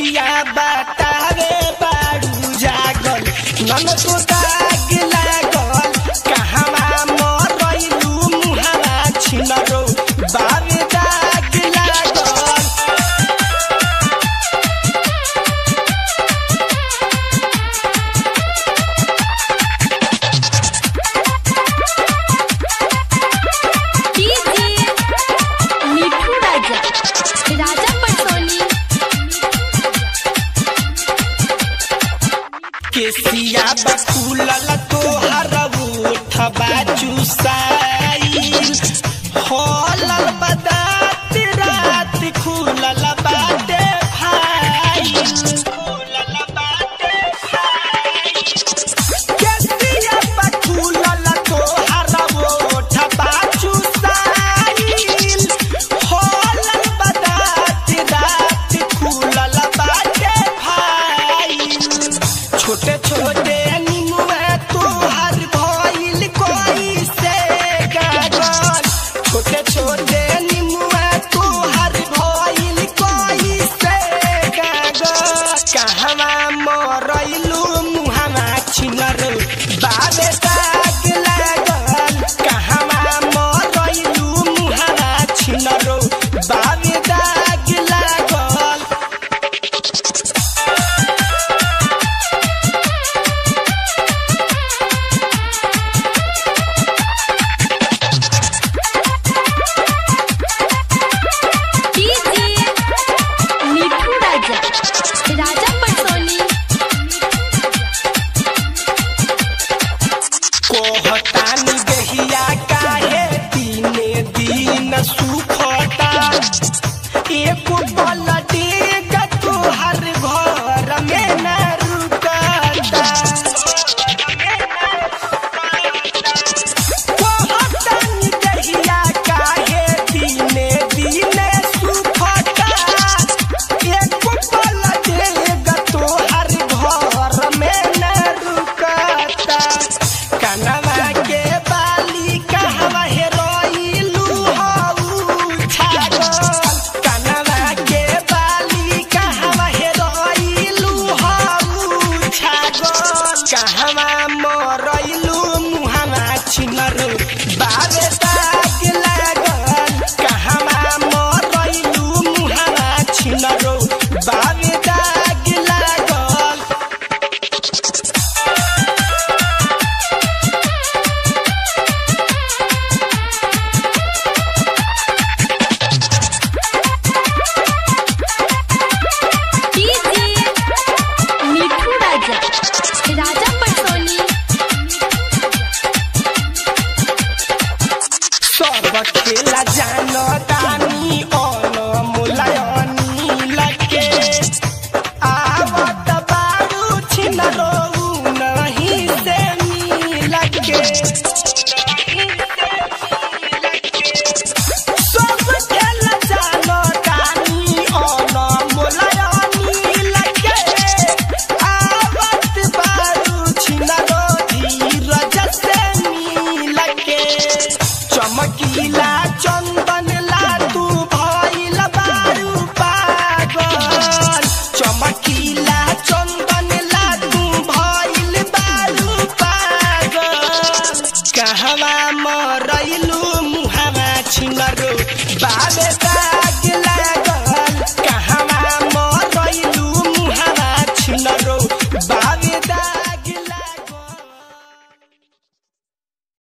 बतिया बतावे बारू जागल नन तो दाग लागल कहवा मरैलू मुहावा छिनरो बावे दाग लागल डीजे मिठू राजा राजा पटोनी केसिया बकुलल तोहर उठबा चुसाई होलल बदात रात खुलल बाटे भाई खुलल बाटे भाई केसिया बकुलल तोहर उठबा चुसाई होलल बदात रात खुलल बाटे भाई छोटे छोटे निमुआ तोहर भइल कोई से गागल छोटे छोटे निमुआ तोहर भइल कोई से गागल कहवा मरैलू मुहावा छिनर बाबे दाग लागल कहवा मरैलू मुहावा छिनर बाबे दाग लागल डीजे मिठू राजा राजा पटोनी कोहतानी गहिया काहे दिने दिन सुखता एक बल डेग तोहर घर में न रुकता कोहतानी गहिया काहे दिने दिन सुखता एक बल डेग तोहर घर में न रुकता कनवा के बाली कहवा हेरोइलू हऊ छागल कनवा के बाली कहवा हेरोइलू हऊ छागल कहवा मरइलू मुहावा छिनर बाबे दाग लागल कहवा मरइलू मुहावा छिनर बाबे दाग लागल डीजे मिठू राजा राजा पटोनी सब खेला जानतानी अन मुलायनी लगे आवत बारू छिनरो नहीं से मिलगे सब खेला जानतानी अन मुलायनी लगे आवत बारू छिनरो धीरज से मिलगे चमकीला चंदन ला तू भइल बारू पागल चमकीला चंदन ला तू भइल बारू पागल कहवा मरैलू मुहावा छिनरो बाबे